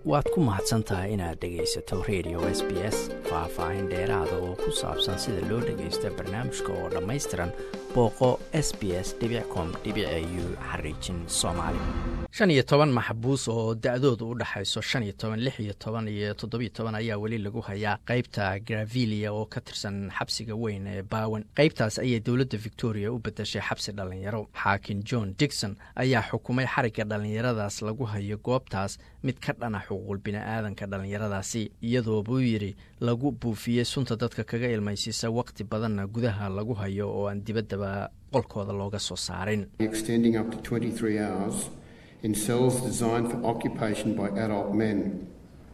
waad ku mahadsan tahay inaad dhegaysato radio s b s faah-faahin dheeraada oo ku saabsan sida loo dhagaysto barnaamijka oo dhammaystiran booqo s b s com u xariijin soomaali shan iyo toban maxbuus oo da-doodu u dhexayso shan iyo toban lix iyo toban iyo toddobiyo toban ayaa weli lagu hayaa qaybta gravilia oo ka tirsan xabsiga weyn ee baawan qaybtaas ayay dowladda victoria u bedeshay xabsi dhallinyaro xaakim john digson ayaa xukumay xarigga dhallinyaradaas lagu hayo goobtaas mid ka dhana xuquuqul bini-aadanka dhallinyaradaasi iyadoo buu yidhi lagu buufiyey sunta dadka kaga ilmaysiisa waqti badanna gudaha lagu hayo oo aan dibaddaba qolkooda looga soo saarin in cells designed for occupation by adult men.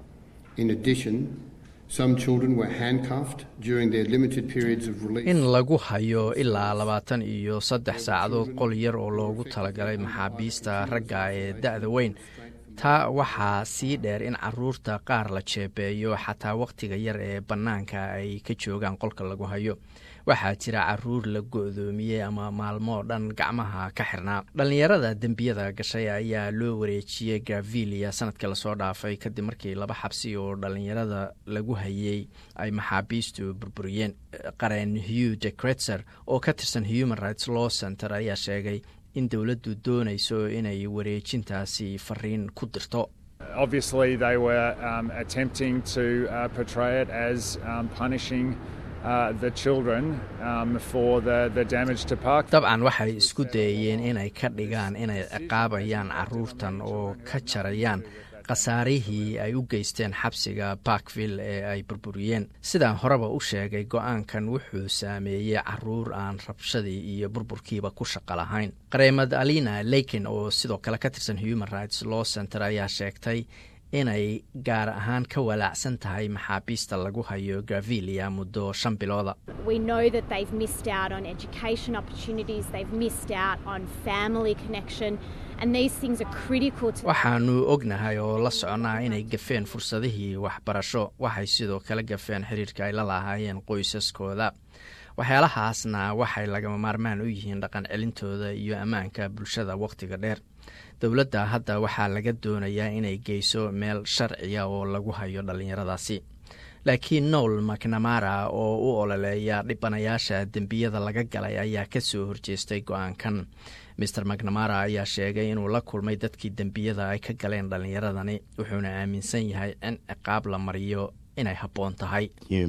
In addition, some children were handcuffed during their limited periods of release. in lagu hayo ilaa labaatan iyo saddex saacadood qol yar oo loogu talagalay maxaabiista ragga ee da-da weyn taa waxaa sii dheer in caruurta qaar la jeebeeyo xataa wakhtiga yar ee bannaanka ay ka joogaan qolka lagu hayo waxaa jira caruur la go-doomiyey ama maalmoo dhan gacmaha ka xirnaa dhallinyarada dembiyada gashay ayaa loo wareejiyey gavilia sanadkii lasoo dhaafay kadib markii laba xabsi oo dhallinyarada lagu hayey ay maxaabiistu burburiyeen qareen hugh de cretzer oo ka tirsan human rights law center ayaa sheegay in dowladdu doonayso inay wareejintaasi fariin ku dirto Obviously, they were um, attempting to uh, portray it as um, punishing uh, the children um, for the, the damage to park. dabcan waxay isku dayeen inay ka dhigaan inay ciqaabayaan caruurtan oo ka jarayaan khasaarihii ay u geysteen xabsiga barkville ee ay burburiyeen sidaan horeba u sheegay go-aankan wuxuu saameeyey caruur aan rabshadii iyo burburkiiba ku shaqo lahayn qareemad alina leiken oo sidoo kale ka tirsan human rights law center ayaa sheegtay inay gaar ahaan ka walaacsan tahay maxaabiista lagu hayo gavilia muddo shan bilooda We know that they've missed out on education opportunities, they've missed out on family connection, and these things are critical to waxaanu ognahay oo la soconaa inay gafeen fursadihii waxbarasho waxay sidoo kale gafeen xiriirka ay la lahaayeen qoysaskooda waxyaalahaasna waxay lagama maarmaan u yihiin dhaqan celintooda iyo ammaanka bulshada wakhtiga dheer dowladda hadda waxaa laga doonayaa inay geyso meel sharciya oo lagu hayo dhallinyaradaasi laakiin nowl macnamara oo u ololeeya dhibanayaasha dembiyada laga galay ayaa ka soo horjeestay go-aankan maer macnamara ayaa sheegay inuu la kulmay dadkii dembiyada ay ka galeen dhallinyaradani wuxuuna aaminsan yahay in ciqaab la mariyo inay habboon tahay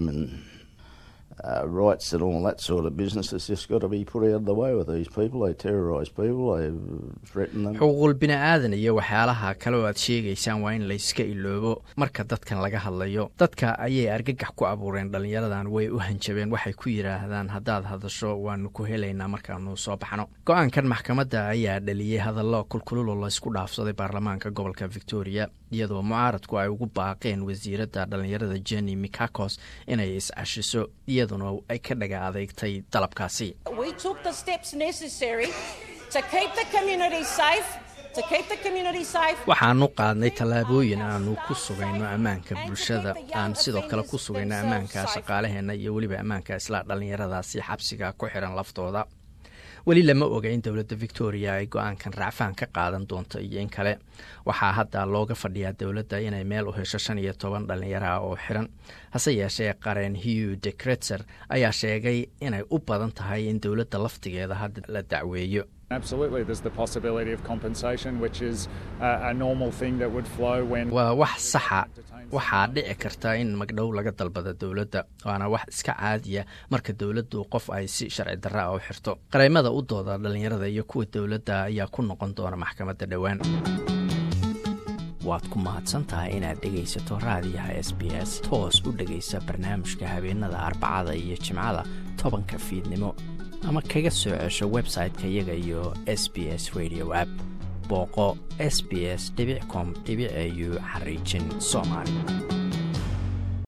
uh, rights and all that sort of business has just got to be put out of the way with these people. They terrorise people, they threaten them. xuquuqul bini-aadan iyo waxyaalaha kale oo aad sheegaysaan waa in layska iloobo marka dadkan laga hadlayo dadka ayay argagax ku abuureen dhallinyaradan way u hanjabeen waxay ku yidhaahdaan haddaad hadasho waanu ku helaynaa markaanu soo baxno go-aankan maxkamadda ayaa dhaliyey hadallo kulkululoo laysku dhaafsaday baarlamaanka gobolka victoria iyadoo mucaaradku ay ugu baaqeen wasiiradda dhallinyarada jenny mikakos inay is-cashiso iyaduna ay ka dhaga adeegtay dalabkaasi We took the steps necessary to keep the community safe, to keep the community safe. waxaanu qaadnay tallaabooyin aanu ku sugayno ammaanka bulshada aan sidoo kale ku sugayno ammaanka shaqaalaheenna iyo weliba ammaanka isla dhallinyaradaasi xabsiga ku xiran laftooda weli lama oga in dowladda victoria ay go-aankan raacfaan ka qaadan doonto iyo in kale waxaa hadda looga fadhiyaa dowladda inay meel u hesho shan iyo toban dhallinyaraha oo xiran hase yeeshee qareen hugh de cretzer ayaa sheegay inay u badan tahay in dowladda laftigeeda hadda la dacweeyo Absolutely, there's the possibility of compensation, which is uh, a normal thing that would flow when. waa wax saxa waxaa dhici karta in magdhow laga dalbado dowladda waana wax iska caadiya marka dowladdu qof ay si sharci darra a u xirto qareymada u dooda dhallinyarada iyo kuwa dowladda ayaa ku noqon doona maxkamadda dhowaan waad ku mahadsan tahay inaad dhegaysato raadiyaha s b s toos u dhegaysa barnaamijka habeenada arbacada iyo jimcada tobanka fiidnimo ama kaga soo cesho website-ka iyaga iyo s b s radio app booqo s b s com au xariijin soomaali